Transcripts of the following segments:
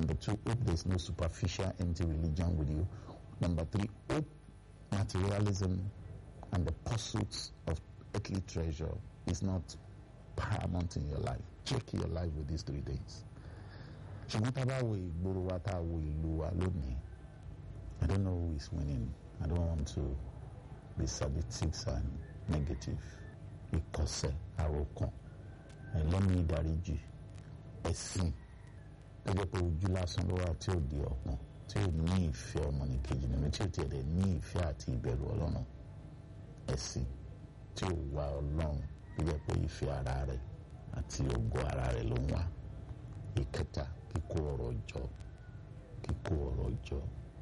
Number two, hope there's no superficial empty religion with you. Number three, hope materialism and the pursuits of earthly treasure is not paramount in your life. Check your life with these three things. ṣùgbọ́n tá a bá wo ìgboro wa tá a wo ìlú wa lónìí I don't know who is winning I don't want to be sadistic and negative ìkọ̀sẹ̀ àròkàn ẹlẹ́mìí ìdáríjì ẹ̀sìn gẹ́gẹ́ pé ojú lásán ló wà tí ò di ọ̀pọ̀n tí ò ní ìfẹ́ ọmọnìkejì nínú tí ò tiẹ̀ dẹ̀ ní ìfẹ́ àti ìbẹ̀rù ọlọ́run ẹ̀sìn tí ò wá ọlọ́run gẹ́gẹ́ pé ìfẹ́ ara rẹ̀ àti ògo ara rẹ̀ ló ń wá ìkẹta kíkó ọ̀rọ̀ jọ kíkó ọ̀rọ̀ jọ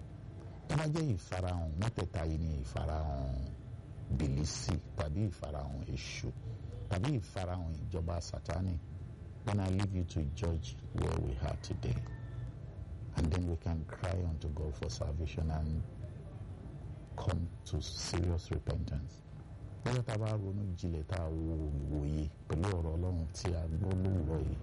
tó bá jẹ́ ìfarahàn mẹ́tẹ̀ẹ̀ta yìí ni ìfarahàn bìlísì tàbí ìfarahàn èṣù tàbí ìfarahàn ìjọba sátánì then I leave you to judge where we are today and then we can cry unto God for salvation and come to serious repentance bóyá tá a bá ronú jinlẹ̀ tá a wo ìwòye pẹ̀lú ọ̀rọ̀ ọlọ́run tí a gbọ́ lóòrọ̀ yìí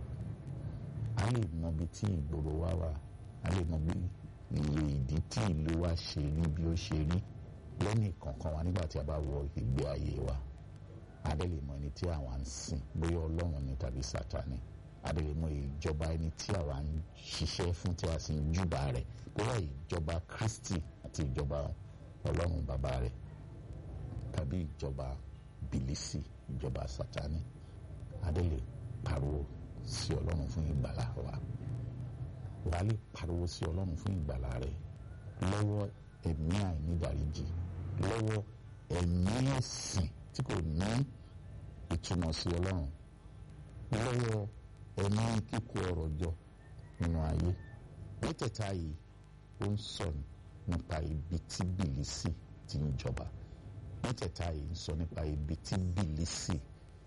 a lè mọ ibi tí ìgboro wa wà a lè mọ bí iye ìdí tí ìlú wa ṣe rí bí ó ṣe rí lẹ́nì kọ̀ọ̀kan wa nígbà tí a bá wọ ìgbé ayé wa a dẹ̀ lè mọ ẹni tí àwa ń sìn bóyá ọlọ́run ni tàbí sátani a dẹ̀ lè mọ ìjọba ẹni tí àwa ń ṣiṣẹ́ fún tí a sì ń júbà rẹ̀ bóyá ìjọba Kristi àti ìjọba ọlọ́run bàbá rẹ̀ tàbí ìjọba bìlísì ìjọba sátani a dẹ̀ lè pariwo sí ọlọ́run fún ìgbàlá wa wàá lè pariwo sí ọlọ́run fún ìgbàlá rẹ lọ́wọ́ ẹ̀mí àìnídàríjì lọ́wọ́ ẹ̀mí ẹ̀sìn tí kò ní ìtumọ̀ sí ọlọ́run lọ́wọ́ ẹ̀mí kíkó ọ̀rọ̀ jọ nínú ayé mẹ́tẹ̀ẹ̀ta yìí ó ń sọ nípa ibi tí bìlísì ti ń jọba mẹ́tẹ̀ẹ̀ta yìí ń sọ nípa ibi tí bìlísì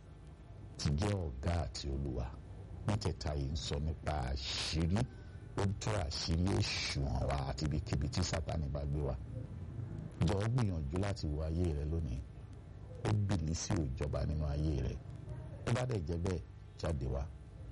ti jẹ́ ọ̀gá àti olúwa mẹ́tẹ̀ẹ̀ta yìí ń sọ nípa àṣírí ó tó àṣírí èṣù hàn wá àti ibikíbi tí sátani bá gbé wa jọ gbìyànjú láti wo ayé rẹ lónìí ó bìlí sí òjọba nínú ayé rẹ tó bá dẹ̀ jẹ́ bẹ́ẹ̀ jáde wá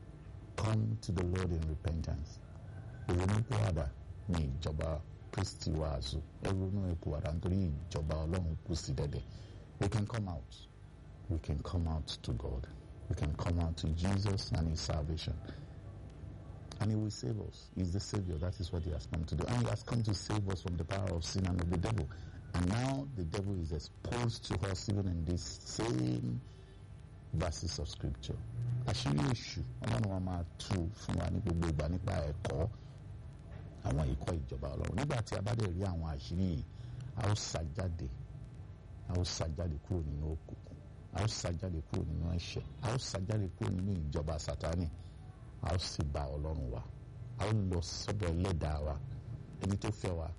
come to the Lord in repentance ìrònúpìwàdà ní ìjọba Kristi wàásù ẹrúnú ìpìwàdà nítorí ìjọba Ọlọ́run kù sí dẹ̀dẹ̀ we can come out we can come out to God. We can come out to Jesus and His salvation. And He will save us. He's the Savior. That is what He has come to do. And He has come to save us from the power of sin and of the devil. And now the devil is exposed to us even in these same verses of Scripture. Àṣírí èṣù ọlọ́run wa máa tú fún wa ní gbogbo ìgbà nípa ẹ̀kọ́ àwọn ìkọ́ ìjọba ọlọ́run. Nígbà tí a bá dẹ̀ rí àwọn àṣírí yìí, a ó sá jáde, a ó sá jáde kúrò nínú òkùnkùn a ó ṣàjáde kúrò nínú ẹ̀ṣẹ̀ a ó ṣàjáde kúrò nínú ìjọba sátánì a ó sì bá ọlọ́run wa a ó lọ sọ́dọ̀ ẹlẹ́dàá wa ẹni tó fẹ́ wa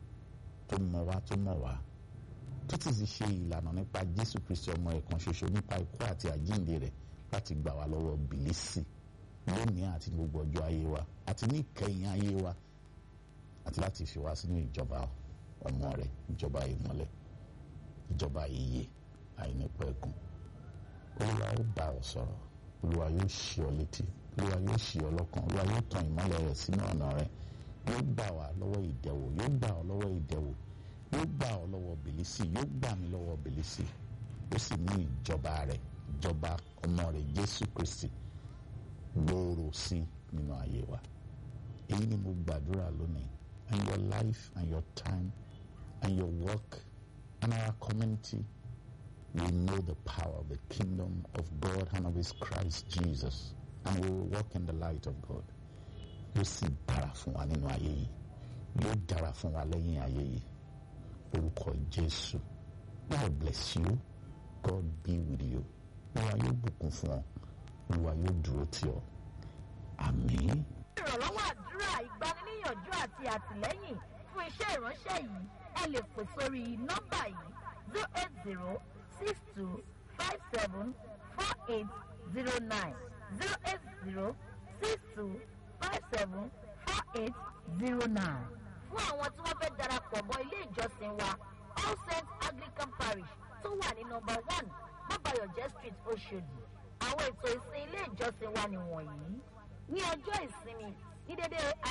tó mọ̀ wa tó mọ̀ wa tó ti sì ṣe ìlànà nípa jésù kristi ọmọ ẹ̀kan ṣoṣo nípa ikú àti àjíǹde rẹ̀ láti gbà wá lọ́wọ́ bìlísì lónìí àti ní gbogbo ọjọ́ ayé wa àti ní ìkẹyìn ayé wa àti láti fi wá sínú ìjọba ọmọ rẹ̀ ìjọba ìmọ́lẹ̀ ìjọba ìyè àìnípẹ̀kun olúwa ó bá ọ sọ̀rọ̀ olúwa yóò ṣí ọ létí olúwa yóò ṣí ọ lọ́kàn olúwa yóò tan ìmọ́lẹ̀ rẹ̀ sínú ọ̀nà rẹ̀ yóò gbà wá lọ́wọ́ ìdẹ̀wò yóò gbà ọ lọ́wọ́ ìdẹ̀wò yóò gbà ọ lọ́wọ́ bìlísì yóò gbà mí lọ́wọ́ bìlísì ó sì ní ìjọba rẹ̀ ìjọba ọmọ rẹ̀ jésù kristi gbòòrò sí nínú ayé wa èyí ni mo gbàdúrà lónìí and your life and your time and your work and our community we know the power of the kingdom of God and of His Christ Jesus, and we will walk in the light of God. Yóò sì dára fún wa nínú ayé yìí, yóò dára fún wa lẹ́yìn ayé yìí. Orúkọ Jésù. God bless you. God be with you. Olúwa yóò bùkún fún ọ. Olúwa yóò dúró tì ọ́. Àmín. ìrànlọ́wọ́ àdúrà ìgbaniníyànjú àti àtìlẹ́yìn fún iṣẹ́ ìránṣẹ́ yìí ẹ lè pè sórí nọ́mbà yìí zero eight zero six two five seven four eight zero nine zero eight zero six two five seven four eight zero nine. fún àwọn tí wọ́n fẹ́ darapọ̀ mọ́ ilé ìjọsìn wa all saints anglican parish tó wà ní nọ́mbà one mọ́bàyọ̀jẹ́ street oṣòdì àwọn ètò ìsìn ilé ìjọsìn wa nìwọ̀nyí ní ọjọ́ ìsinmi ní dédé